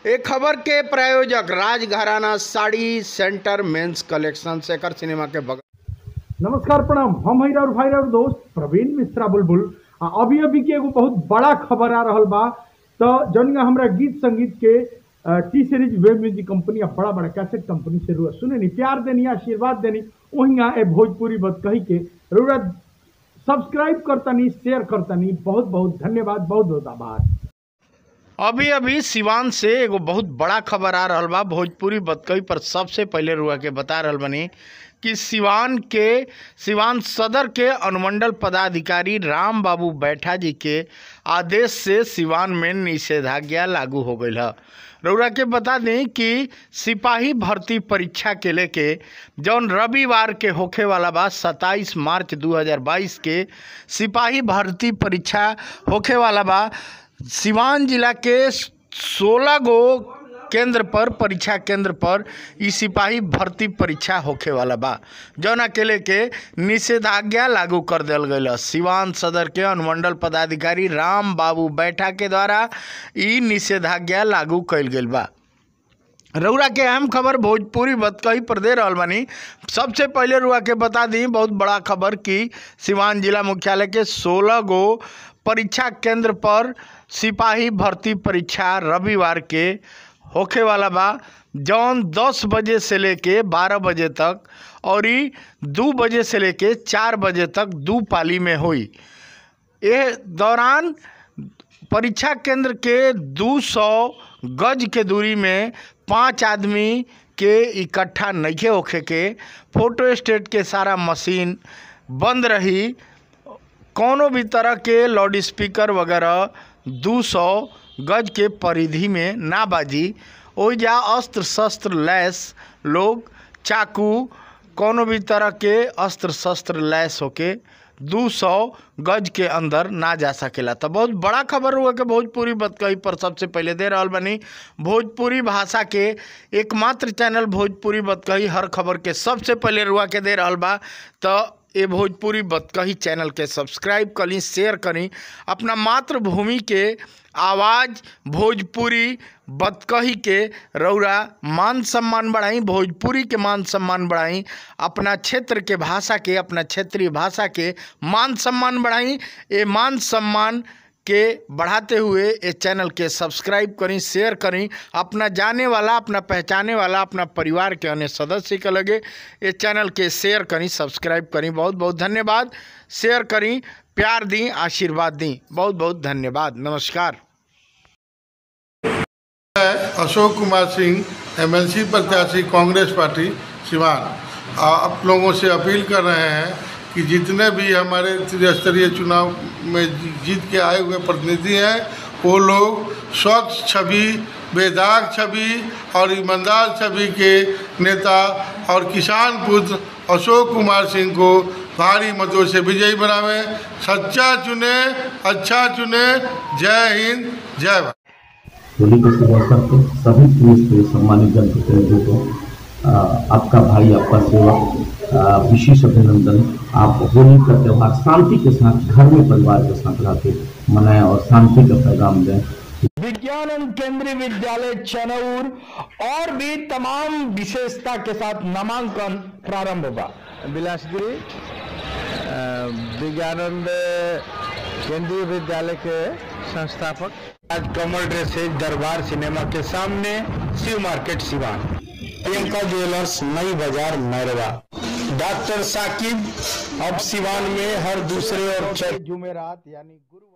एक खबर के प्रायोजक Rajgharana sari centre men's collection Shekhar cinema के बगल नमस्कार प्रणाम हम हई और भाई और दोस्त प्रवीण मिश्रा बुलबुल आ अभी अभी के एगो बहुत बड़ा खबर आ रहल बा तो जौन हमरा गीत संगीत के अ, T series web music company आ बड़ा बड़ा कैसेट कंपनी से रुआ सुने नी प्यार देनी आशीर्वाद देनी वहीं ए भोजपुरी बत कही के रुआ सब्सक्राइब करतनी शेयर करतनी बहुत बहुत धन्यवाद बहुत बहुत आभार अभी अभी सिवान से एगो बहुत बड़ा खबर आ रहल बा भोजपुरी बतकई पर सबसे पहले रुआ के बता रहल बनी कि सिवान के सिवान सदर के अनुमंडल पदाधिकारी राम बाबू बैठा जी के आदेश से सिवान में निषेधाज्ञा लागू हो गई है रउरा के बता दें कि सिपाही भर्ती परीक्षा के लेके जौन रविवार के होखे वाला बा 27 मार्च 2022 के सिपाही भर्ती परीक्षा होखे वाला बा सिवान जिला के 16 गो केंद्र पर परीक्षा केंद्र पर ई सिपाही भर्ती परीक्षा होखे वाला बा जौना के लेके निषेधाज्ञा लागू कर दियल गईल है। सिवान सदर के अनुमंडल पदाधिकारी राम बाबू बैठा के द्वारा ई निषेधाज्ञा लागू कईल गेल बा रउरा के अहम खबर भोजपुरी बतकही पर दे रहल बानी सबसे पहले रुआ के बता दी बहुत बड़ा खबर कि सिवान जिला मुख्यालय के 16 गो परीक्षा केंद्र पर सिपाही भर्ती परीक्षा रविवार के होखे वाला बा जौन 10 बजे से लेके 12 बजे तक और ई दू बजे से लेके चार बजे तक दू पाली में हुई ये दौरान परीक्षा केंद्र के 200 गज के दूरी में पांच आदमी के इकट्ठा नइखे होखे के फोटो स्टेट के सारा मशीन बंद रही कौनो भी तरह के लाउड स्पीकर वगैरह 200 गज के परिधि में ना बाजी ओइजा अस्त्र शस्त्र लैस लोग चाकू कौनो भी तरह के अस्त्र शस्त्र लैस होके 200 गज के अंदर ना जा सकेला तो बहुत बड़ा खबर हुआ कि भोजपुरी बतकही पर सबसे पहले दे रहल बनी भोजपुरी भाषा के एकमात्र चैनल भोजपुरी बतकही हर खबर के सबसे पहले रुआ के दे रहल बा तो ये भोजपुरी बतकही चैनल के सब्सक्राइब करी शेयर करी अपना मातृभूमि के आवाज़ भोजपुरी बतकही के रौरा मान सम्मान बढ़ाई भोजपुरी के मान सम्मान बढ़ाई अपना क्षेत्र के भाषा के अपना क्षेत्रीय भाषा के मान सम्मान बढ़ाई ये मान सम्मान के बढ़ाते हुए इस चैनल के सब्सक्राइब करी शेयर करी अपना जाने वाला अपना पहचाने वाला अपना परिवार के अन्य सदस्य के लगे इस चैनल के शेयर करी सब्सक्राइब करी बहुत बहुत धन्यवाद शेयर करी प्यार दी आशीर्वाद दी बहुत बहुत धन्यवाद नमस्कार अशोक कुमार सिंह एमएलसी प्रत्याशी कांग्रेस पार्टी सिवान आ, आप लोगों से अपील कर रहे हैं कि जितने भी हमारे त्रिस्तरीय चुनाव में जीत के आए हुए प्रतिनिधि हैं वो लोग स्वच्छ छवि बेदाग छवि और ईमानदार छवि के नेता और किसान पुत्र अशोक कुमार सिंह को भारी मतों से विजयी बनावे सच्चा चुने अच्छा चुने जय हिंद जय भारत होली के शुभ अवसर पर सभी पुलिस के सम्मानित जनप्रतिनिधियों को आ, आपका भाई आपका सेवक आ, विशेष अभिनंदन आप होली का त्यौहार शांति के साथ घर में परिवार के साथ रह के मनाएं और शांति का पैगाम दें विज्ञान केंद्रीय विद्यालय चनौर और भी तमाम विशेषता के साथ नामांकन प्रारंभ होगा बिलासगिरी अ, विज्ञानंद केंद्रीय विद्यालय के संस्थापक आज कमल ड्रेसेज दरबार सिनेमा के सामने शिव मार्केट सिवान प्रियंका ज्वेलर्स नई बाजार मैरवा डॉक्टर साकिब अब सिवान में हर दूसरे और छठे जुमेरात यानी गुरुवार